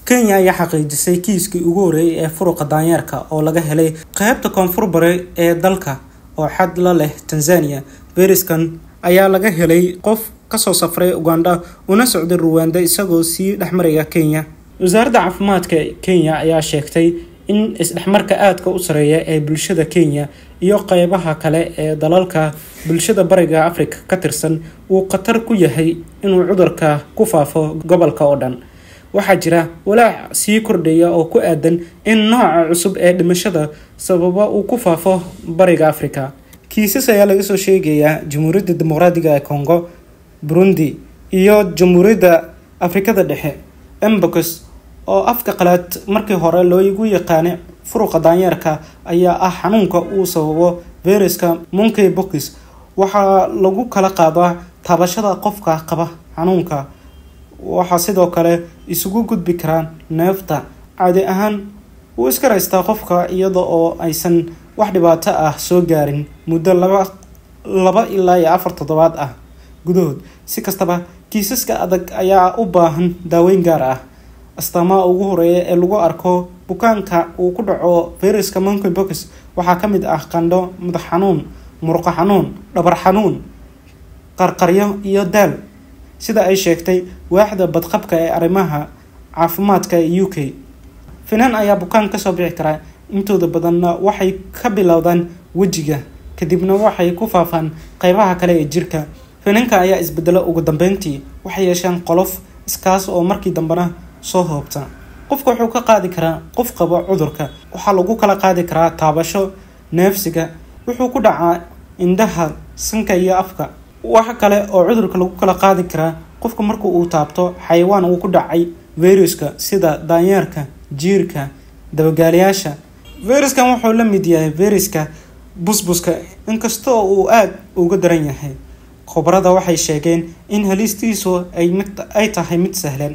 kenya ayaa xaqiijisay kiiskii ugu horeeyay ee furuqa daanyeerka oo laga helay qeybta koonfur bare ee dalka oo xad la leh tanzania fayraskan ayaa laga helay qof kasoo safray uganda una socday ruwanda isagoo sii dhexmaraya kenya wasaaradda caafimaadka kenya ayaa sheegtay in isdhexmarka aadka u sareeya ee bulshada kenya iyo qeybaha kale ee dalalka bulshada bariga africa ka tirsan uu khatar ku yahay inuu cudurka ku faafo gobolka oo dhan waxaa jira walaac sii kordhaya oo ku aadan in nooca cusub ee dhimashada sababa uu ku faafo bariga africa kiisas ayaa laga soo sheegayaa jamhuuriyadda dimuqraadiga ee congo burundi iyo jamhuuriyadda afrikada dhexe embocus oo afka qalaad markii hore loogu yaqaanay furuqa daanyeerka ayaa ah xanuunka uu sababo viruska monkey box waxaa lagu kala qaadaa taabashada qofka qaba xanuunka waxaa sidoo kale isugu gudbi karaan neefta caadi ahaan wuu iska raystaa qofka iyada oo aysan wax dhibaato ah soo gaarin muddo laba laba ilaa iyo afar toddobaad ah gudahood si kastaba kiisaska adag ayaa u baahan daaweyn gaar ah astaamaha ugu horeeya ee lagu arko bukaanka uu ku dhaco viruska monkey box waxaa ka mid ah qandho madax xanuun murqo xanuun dhabar xanuun qarqaryo iyo daal sida ay sheegtay waaxda badqabka ee arrimaha caafimaadka ee u k finan ayaa bukaan kasoo bixi karaa intooda badanna waxay ka bilowdaan wejiga kadibna waxay ku faafaan qeybaha kale ee jirka finanka ayaa isbedelo ugu dambeyntii waxay yeeshaan qolof iskaas oo markii dambena soo hoobta qofka wuxuu ka qaadi karaa qof qaba cudurka waxaa lagu kala qaadi karaa taabasho neefsiga wuxuu ku dhacaa indhaha sanka iyo afka waxa kale oo cudurka lagu kala qaadi karaa qofka marka uu taabto xayawaan uu ku dhacay viruska sida daanyeerka jiirka dabagaalayaasha viruskan wuxuu la mid yahay viruska busbuska inkastoo uu aada uga daran yahay khubarada waxay sheegeen in halistiisu ay tahay mid sahlan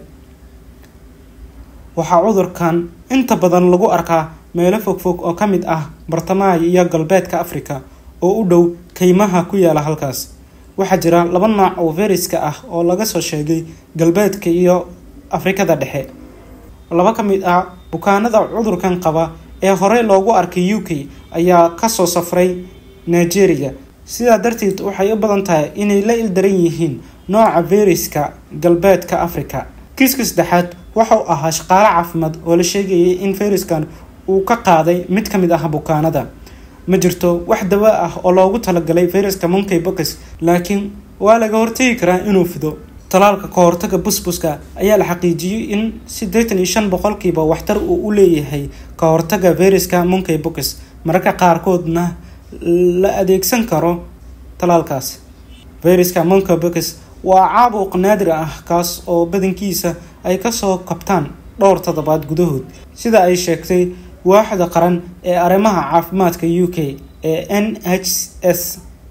waxaa cudurkan inta badan lagu arkaa meelo fogfog oo ka mid ah bartamaha iyo galbeedka africa oo u dhow keymaha ku yaala halkaas waxaa jira laba nooc oo viruska ah oo laga soo sheegay galbeedka iyo afrikada dhexe laba ka mid ah bukaanada cudurkan qaba ee horey loogu arkay u k ayaa kasoo safray nigeria sidaa darteed waxay u badan tahay inay la ildaran yihiin nooca viruska galbeedka africa kiiska saddexaad waxau ahaa shaqaale caafimaad oo la sheegayay in viruskan uu ka qaaday mid ka mid ah bukaanada ma jirto wax dawo ah oo loogu talagalay viruska monkey box laakiin waa laga hortegi karaa inuu fido talaalka ka hortaga busbuska ayaa la xaqiijiyey in siddeetan iyo shan boqolkiiba waxtar uu u leeyahay ka hortaga viruska monkey box mararka qaarkoodna la adeegsan karo talaalkaas viruska monkey box waa caabuq naadir ah kaas oo badankiisa ay kasoo kabtaan dhowr toddobaad gudahood sida ay sheegtay waaxda qaran ee arrimaha caafimaadka u k ee n h s